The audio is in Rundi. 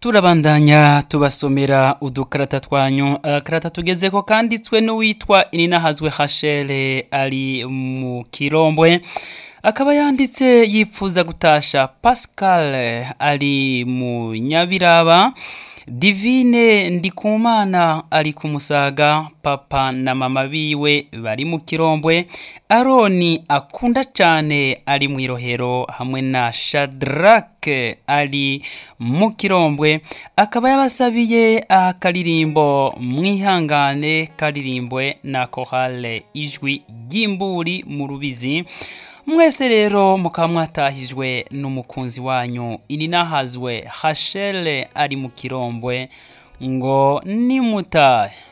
turabandanya tubasomera udukarata twanyu agakarata tugezeko kanditswe n'uwitwa ininahazwe hashere ari mu kirombwe akaba yanditse yipfuza gutasha pascal ari mu nyabiraba divine ndikumana ari ku musaga papa na mama biwe bari mu kirombwe aroni akunda cyane ari mu irohero hamwe na shadrake ari mu kirombwe akaba yabasabiye akaririmbo mwihangane karirimbwe na kohale ijwi ry'imburi mu rubizi mwese rero mukaba mwatahijwe n'umukunzi wanyu ininahazwe hashele ari mu kirombwe ngo nimutahe